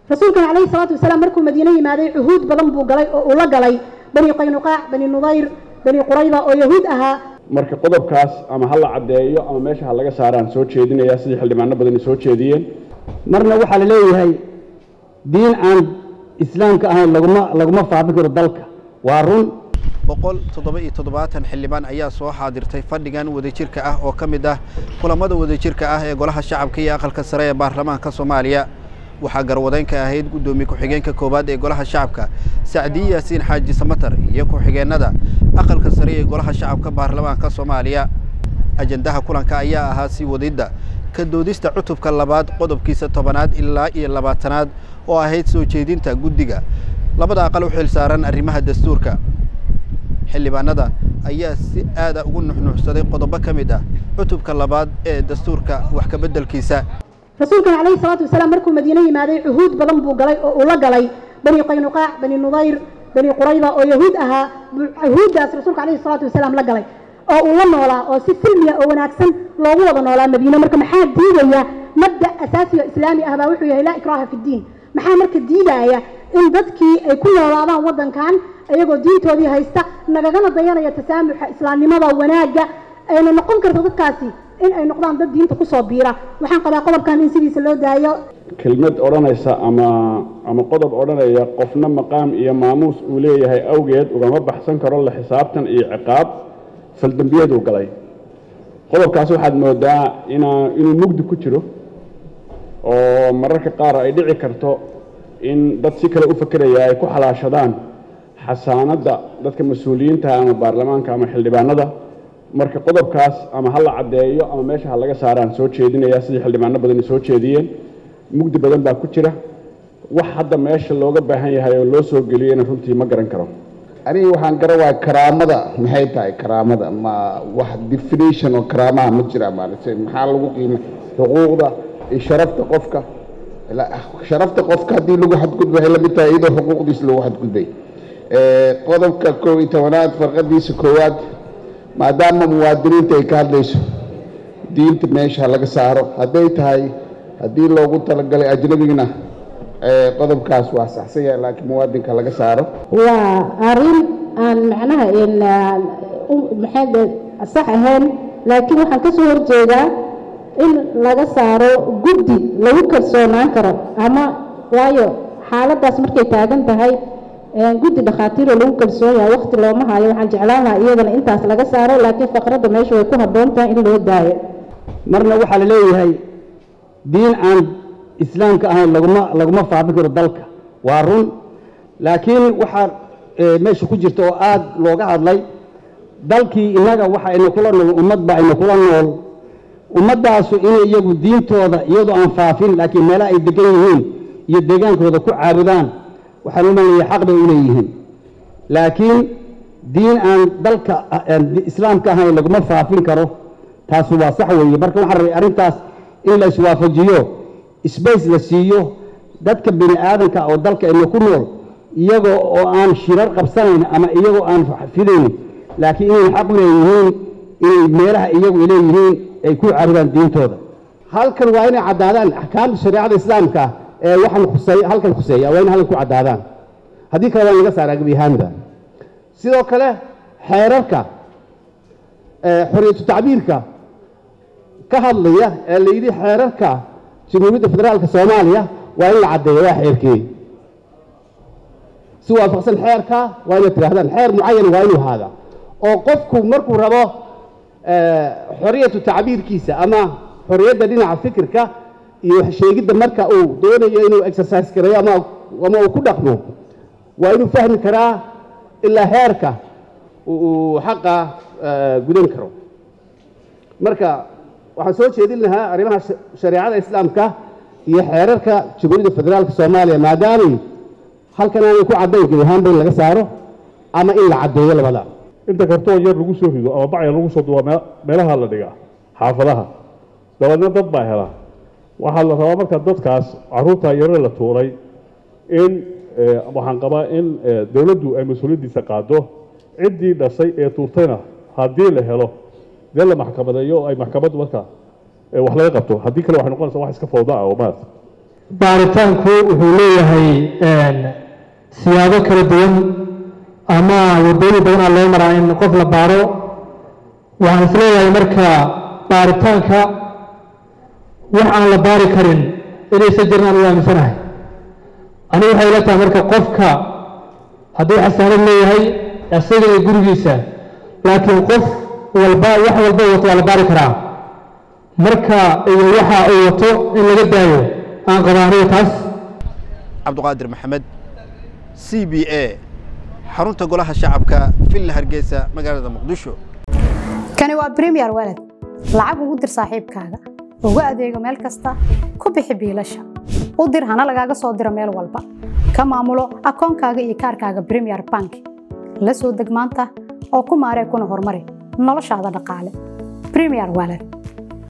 rasuulkan calayhi salaatu wasalaam markuu madiine yimaaday cuhuud badan buu galay oo uu la galay bani qaynuqaac bani nudayr bani qurayda oo yahuud ahaa marka qodobkaas ama ha la caddeeyo ama meesha ha laga saaraan soo jeedinayaa sidii xildhibaano badani soo jeediyeen marna waxaa la leeyahay diin aan islaamka ahayn laguma laguma faafin karo dalka waa run boqol toddoba iyo toddobaatan xildhibaan ayaa soo xaadirtay fadhigan wadajirka ah oo ka mid ah kulamada wadajirka ah ee golaha shacabka iyo aqalka sare ee baarlamaanka soomaaliya waxaa garwadeynka ahayd guddoomiye ku-xigeenka koowaad ee golaha shacabka sacdiye yaasiin xaaji samatar iyo ku-xigeenada aqalka sare ee golaha shacabka baarlamaanka soomaaliya ajandaha kulanka ayaa ahaa sii wadidda ka doodista cutubka labaad qodobkiisa tobanaad ilaa iyo labaatanaad oo ahayd soo jeedinta guddiga labada aqal u xil saaran arrimaha dastuurka xildhibaanada ayaa si aada ugu nuxnuuxsaday qodobo ka mid ah cutubka labaad ee dastuurka wax ka beddelkiisa rasuulkan calayhi salaatu wasalaam markuu madiine yimaaday cuhuud badan buu galay oo uu la galay bani qaynuqaac bani nudayr bani qurayda oo yahuud ahaa yahuuddaas rasuulka calayhi salaatu wasalaam la galay oo uu la noolaa oo si silmiya oo wanaagsan loogu wada noolaa madiine marka maxaa diidaya mabda asaasi oo islaami ah baa wuxuu yahay laa ikraaha fi ddiin maxaa marka diidaya in dadkii ay ku noolaadaan waddankan iyagoo diintoodii haysta nagagana dayanaya tasaamuxa islaamnimada wanaagga ayna noqon karto dadkaasi in ay noqdaan dad diinta kusoo biira waxaan qabaa qodobkan in sidiisa loo daayo kelmad odhanaysa ama ama qodob odhanaya qofna maqaam iyo maamuus uu leeyahay awgeed ugama baxsan karo la xisaabtan iyo ciqaab faldembiyaduu galay qodobkaas waxaad moodaa inaa inuu mugdi ku jiro oo mararka qaar ay dhici karto in dad si kale u fakeraya ay ku xalaashadaan xasaanadda dadka mas-uuliyiinta ama baarlamaanka ama xildhibaanada marka qodobkaas ama ha la caddeeyo ama meesha ha laga saaraan soo jeedinayaa sidii xildhibaano badani soo jeediyeen mugdi badan baa ku jira wax hadda meesha looga baahan yahay oo loo soo geliyeyna runtii ma garan karo aniga waxaan garan waaya karaamada maxay tahay karaamada ma wax definition oo karaamaha ma jira maaragtay maxaa lagu qiima xuquuqda iyo sharafta qofka sharafta qofka haddii lagu xadgudbo waxay lamid tahay iyadoo xuquuqdiisa lagu xadgudbay qodobka koob iyo tobanaad farqadiisa koowaad maadaama muwaadiniinta ay ka hadlayso diinta meesha laga saaro hadday tahay haddii loogu talagalay ajnabigna qodobkaas waa saxsan yahay laakiin muwaadinka laga saaro waa arrin aan macnaha maxay sax ahayn laakiin waxaan ka soo horjeedaa in laga saaro guddi lagu kalsoonaan karo ama waayo xaaladdaas markay taagan tahay guddi dhakhaatiiroo lagu kalsoon yahay waqti looma hayo waxaan jeclaan lahaa iyadana intaas laga saaro laakiin faqradda meesha way ku habboon tahay in loo daayo marna waxaa la leeyahay diin aan islaamka ahayn laguma laguma faafin karo dalka waa run laakiin waxaa meesha ku jirta oo aada looga hadlay dalkii innaga waxa ayna kula nool ummad ba ayna kula nool ummaddaasu inay iyagu diintooda iyadoo aan faafin laakiin meelaha ay degan yihiin iyo deegaankooda ku caabudaan waxaan u malanaya xaq bay u leeyihiin laakiin diin aan dalka islaamka ahayn laguma faafin karo taasu waa sax weeye marka waxaan rabay arrintaas in la iswaafajiyo sbace la siiyo dadka bini aadanka oo dalka ayna ku nool iyagoo oo aan shirar qabsanayn ama iyagoo aan fidayn laakiin inay xaq u leeyihiin inay meelaha iyagu ay leeyihiin ay ku caabudaan diintooda halkan waa inay caddaadaan axkaamta shareecada islaamka ee waxaan khusey halkan khuseeya waa in halkan ku caddaadaan haddii kale waa in laga saaraa gebi ahaanba sidoo kale xeerarka xoriyatu tacbiirka ka hadlaya ee la yidhi xeerarka jamhuuriyadda federaalka soomaaliya waa in la caddeeyo waa xeerkii si waafaqsan xeerka waa inaad tidhahdaan xeer mucayan waa inuu ahaada oo qofku markuu rabo xoriyatu tacbiirkiisa ama xoriyadda dhinaca fikirka iyo sheegidda marka uu doonayo inuu exercise gareeyo ama ama uu ku dhaqmo waa inuu fahmi karaa ilaa heerka uu xaqa gudan karo marka waxaan soo jeedin lahaa arrimaha shareecada islaamka iyo xeerarka jamhuuriyadda federaalka soomaaliya maadaamay halkan aanay ku caddayn gebi ahaanba in laga saaro ama in la caddeeyo labada inta kartoon yar lagu soo rido ama bacya lagu soo duwa meelaha la dhigaa xaafadaha dabadeedna dad baa hela waxaa la rabaa marka dadkaas caruurta yare la tuuray in waxaan qabaa in dowladdu ay mas-uuliyaddiisa qaado ciddii dhashay ee tuurtayna haddii la helo dee la maxkamadeeyo ay maxkamaddu marka wax laga qabto haddii kale waxay noqonaysaa wax iska fawda ah oo maarata baaritaanku wuxuu leeyahay siyaabo kala duwan ama waddooyin badanaa loo maraa in qof la baaro waxaan isleeyahay marka baaritaanka wax aan la baari karin inaysan jirin aan u aaminsanahay anigu waxay ila tahay marka qofka hadduu xasaanad leeyahay isaga iyo gurigiisa laakiin qof walba wax walba wato waa la baari karaa marka iyo waxa uu wato in laga daayo aan qaba aniga taas cabduqaadir maxamed c b a xarunta golaha shacabka villa hargeysa magaalada muqdisho kani waa premier walad lacag ugu dir saaxiibkaaga ugu adeego meel kasta ku bixi biilasha u dir hana lagaaga soo diro meel walba ka maamulo akoonkaaga iyo kaarkaaga premier bank la soo deg maanta oo ku maaree kuna horumari noloshaada dhaqaale premier walad